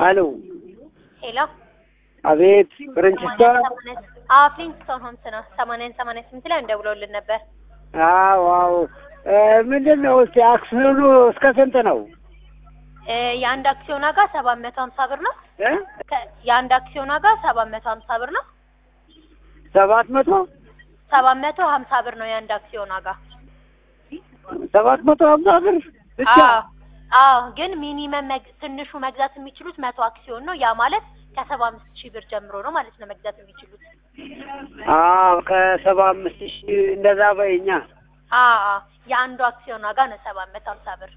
አሎ ሄሎ አቤት ፍሬንቺስካ አዎ ፍሊንስቶን ሆምስ ነው። ሰማንያን ሰማንያ ስምንት ላይ እንደውለውልን ነበር። አዎ አዎ ምንድን ነው እስቲ አክሲዮኑ እስከ ስንት ነው እ የአንድ አክሲዮን ዋጋ ሰባት መቶ ሀምሳ ብር ነው። እ ከ- የአንድ አክሲዮን ዋጋ ሰባት መቶ ሀምሳ ብር ነው። ሰባት መቶ ሰባት መቶ ሀምሳ ብር ነው የአንድ አክሲዮን ዋጋ። ሰባት መቶ ሀምሳ ብር ብቻ አዎ አዎ፣ ግን ሚኒመም መግ- ትንሹ መግዛት የሚችሉት መቶ አክሲዮን ነው። ያ ማለት ከሰባ አምስት ሺህ ብር ጀምሮ ነው ማለት ነው መግዛት የሚችሉት። አዎ ከሰባ አምስት ሺህ እንደዛ በይኛ አዎ አዎ፣ የአንዱ አክሲዮን ዋጋ ነው ሰባት መቶ ሀምሳ ብር።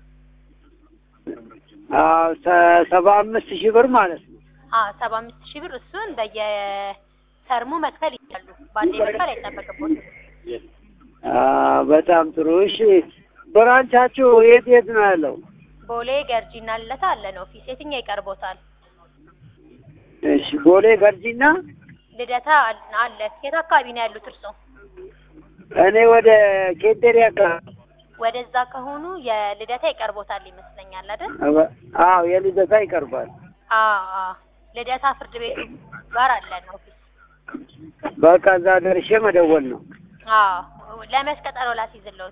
አዎ ሰ- ሰባ አምስት ሺህ ብር ማለት ነው አዎ ሰባ አምስት ሺህ ብር እሱን በየተርሙ መክፈል ይችላሉ። በአንዴ መክፈል አይጠበቅቦትም። አዎ በጣም ጥሩ እሺ ብራንቻችሁ የት የት ነው ያለው ቦሌ ገርጂና ልደታ አለን ኦፊስ። የትኛው ይቀርቦታል? እሺ ቦሌ ገርጂና ልደታ አል- አለ። የት አካባቢ ነው ያሉት እርስዎ? እኔ ወደ ኬቴሪ አካባቢ ወደዛ ከሆኑ የልደታ ይቀርቦታል ይመስለኛል አይደል? አዎ የልደታ ይቀርባል አዎ አዎ። ልደታ ፍርድ ቤቱ ጋር አለን ኦፊስ። በቃ እዛ ደርሼ መደወል ነው አዎ ለመች ቀጠሮ ላስይዝልዎት?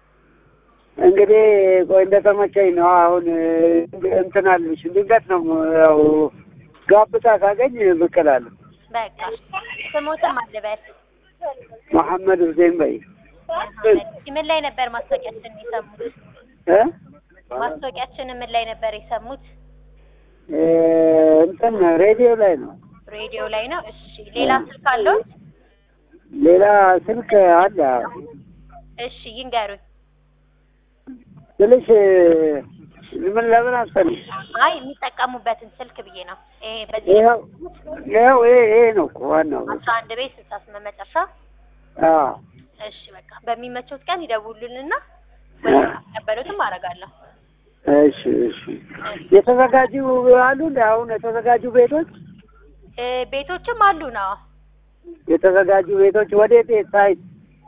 እንግዲህ ቆይ እንደተመቸኝ ነው አሁን እንትን አልሽ ድንገት ነው ያው ጋብታ ካገኝ ብቅ እላለሁ በቃ ስሞትም አልበል። መሐመድ ሁሴን በይ ምን ላይ ነበር ማስታወቂያችን የሰሙት? እ ማስታወቂያችን ምን ላይ ነበር የሰሙት? እ እንትን ሬዲዮ ላይ ነው ሬዲዮ ላይ ነው። እሺ ሌላ ስልክ አለዎት? ሌላ ስልክ አለ እሺ ይንገሩኝ። ስልሽ ምን ለምን አስፈልሽ አይ የሚጠቀሙበትን ስልክ ብዬ ነው። ይሄ በዚህ ይኸው ይኸው ይሄ ይሄ ነው እኮ ዋናው አስራ አንድ ቤት ስልሳ ስምንት መጨረሻ። አዎ እሺ በቃ በሚመቸውት ቀን ይደውሉልንና ወደሚቀበሉትም አደርጋለሁ። እሺ እሺ የተዘጋጁ አሉ እንደ አሁን የተዘጋጁ ቤቶች እ ቤቶችም አሉ ነው። የተዘጋጁ ቤቶች ወዴት ሳይት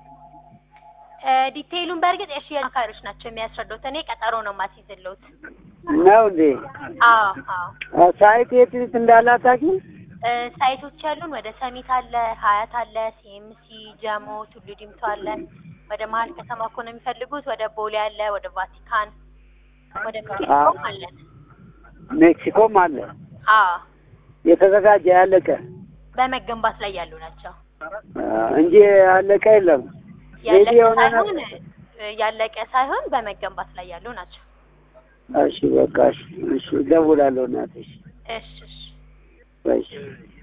እ ዲቴይሉን በእርግጥ የሽያጭ አማካሪዎች ናቸው የሚያስረዱት። እኔ ቀጠሮ ነው የማስይዝልዎት። ነው እንዴ አዎ አዎ። ሳይት የት የት እንዳለ አታውቂም? እ ሳይቶች ያሉን ወደ ሰሚት አለ፣ ሀያት አለ፣ ሲኤምሲ፣ ጀሞ፣ ቱሉ ዲምቱ አለ። ወደ መሀል ከተማ እኮ ነው የሚፈልጉት። ወደ ቦሌ አለ፣ ወደ ቫቲካን፣ ወደ ሜክሲኮም አለን። ሜክሲኮም አለ አዎ የተዘጋጀ ያለቀ በመገንባት ላይ ያሉ ናቸው። አ፣ እንጂ ያለቀ የለም። ያለቀ ሬዲ የሆነ ሳይሆን እ ያለቀ ሳይሆን በመገንባት ላይ ያሉ ናቸው። እሺ በቃ እሺ እሺ እደውላለሁ እናትሽ እሺ እሺ እሺ